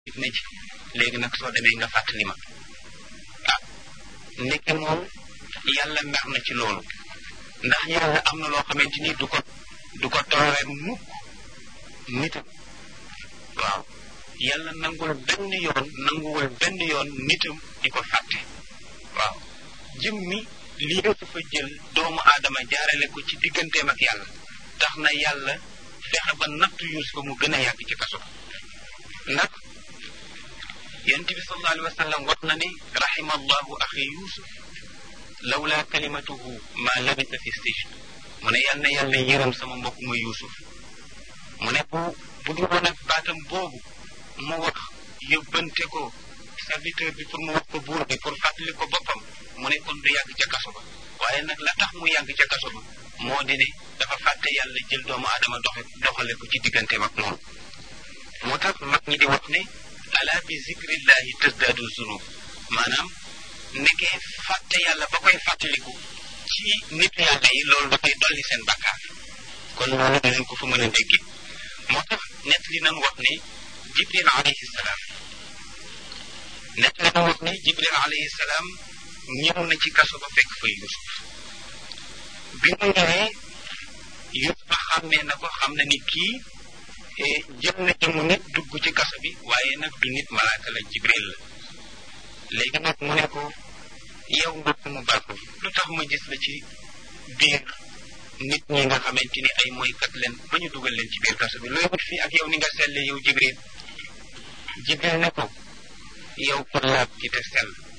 ne ci léegi nag soo demee nga fàttali ma ah ndeke moom yàlla mer na ci loolu ndax yàlla am na loo xamante ni du ko du ko tooree mukk nitam waaw yàlla nangul benn yoon nanguwul benn yoon nitam di ko fàtte waaw jëm mi lii dafa jël doomu aadama jaarale ko ci digganteem ak yàlla tax na yàlla fexe ba nattu Yuusufa mu gën a yàgg ci kaso ndax yonent bi sallallahu alayhi wa sallam wax na ne rahima allahu axi yusuf lawla kalimatuhu ma labisa fi sijn mu ne yal na yàlla yërëm sama mbokk ma yusuf mu ne bu bu dul woon ak baatam boobu mu wax yóbbante ko serviteur bi pour mu wax ko buur bi pour fàttali ko boppam mu ne kon du yàgg ca kaso ba waaye nag la tax mu yàgg ca kaso ba moo di ne dafa fàtte yàlla jël doomu aadama doxe doxale ko ci digganteem ak moom moo tax mag ñi di wax ne ala bi zikrillahi tasdaadu zunub maanaam nekkee fàtte yàlla ba koy fàttaliku ci nit yàlla yi loolu dafay dolli seen bakkaar kon loolu dinañ ko fa mën a dégg moo tax nett li nan wax ne jibril alayhi salaam nett li nan wax ne jibril alayhi salaam ñëw na ci kaso ba fekk fa yusuf bi mu ñëwee yusuf xàmmee na ko xam na ni kii jël na jëmu nit dugg ci kaso bi waaye nag du nit malaaka la jibril la léegi nag mu ne ko yow mbokk mu baax lu tax ma gis la ci biir nit ñi nga xamante ni ay mooykat leen ba ñu dugal leen ci biir kaso bi looy wut fii ak yow ni nga selle yow jibril jibril ne ko yow ko laab ci te sell